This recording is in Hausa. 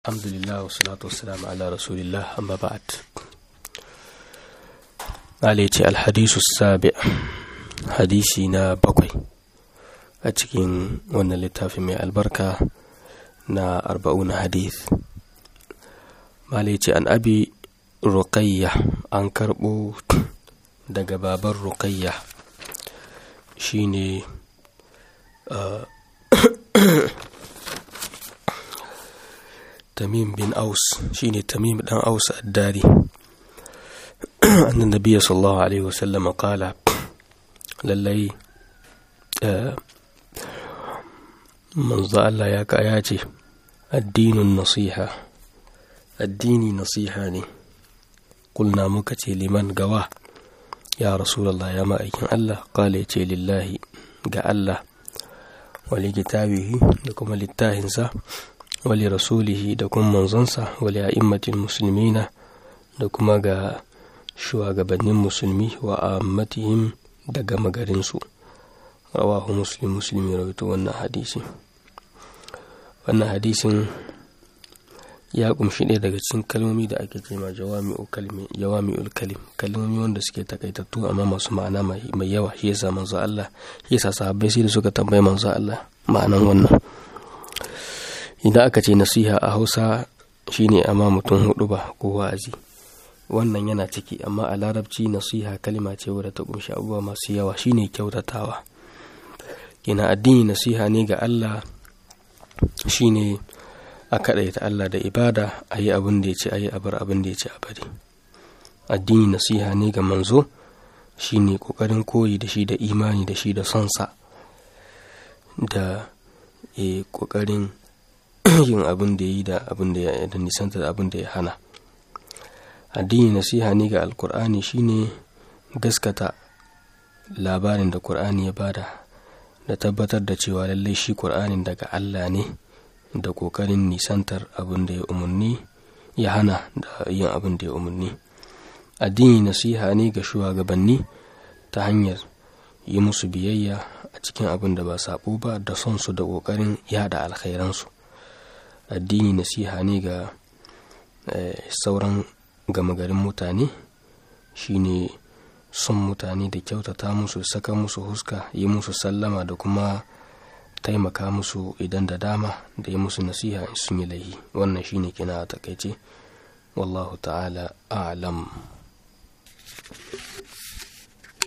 alhamdulillah wasalatu wassalamu ala rasulillah amma ba'd Ali ce alhadisu sabi hadisi na bakwai a cikin wannan littafi mai albarka na arba'una hadith Mali ce an abi ruqayya an karɓo daga baban ruqayya shine uh, tamim bin aus shine tamim dan aus addari annan nabiya sallallahu alaihi wasallam kala lallai manzo Allah ya kaya ce addinin nasiha addini nasiha ne kulna muka ce liman gawa ya rasulallah ya ma'aikin Allah kala ya ce lillahi ga Allah wali kitabihi da kuma littahinsa wali rasulihi da kuma manzonsa wali a'immatin musulmina da kuma ga shugabannin musulmi wa ammatihim da gama garinsu rawahu muslim musulmi rawaito wannan hadisi wannan hadisin ya kumshi ɗaya daga cikin kalmomi da ake cema jawami'ul kalim kalmomi wanda suke takaitattu amma masu ma'ana mai yawa shi yasa manzo Allah shi yasa sahabbai sai da suka tambaye manzo Allah ma'anan wannan idan aka ce nasiha a Hausa shine amma mutum hudu ba ko wa'azi wannan yana ciki amma a larabci nasiha kalma ce wadda ta kunshi abubuwa masu yawa shine kyautatawa kina addini nasiha ne ga Allah shine a kaɗaita Allah da ibada a yi abin da ya ce a yi abar abin da ya ce a bari addini nasiha ne ga manzo shine ƙoƙarin koyi da shi da imani da shi da sonsa da ƙoƙarin yin abin da ya yi da abin da ya da nisanta da abin da ya hana addini nasiha ne ga alkur'ani shine gaskata labarin da kur'ani ya bada da tabbatar da cewa lallai shi kur'anin daga Allah ne da kokarin nisantar abin da ya umarni ya hana da yin abin da ya umarni addini nasiha ne ga shugabanni ta hanyar yi musu biyayya a cikin abin da ba sabo ba da son su da kokarin yada alkhairansu addini nasiha ne ga sauran gama garin mutane shine son mutane da kyautata musu saka musu huska yi musu sallama da kuma taimaka musu idan da dama da yi musu nasiha in sun yi laihi wannan shine kina a takaice wallahu ta'ala a'lam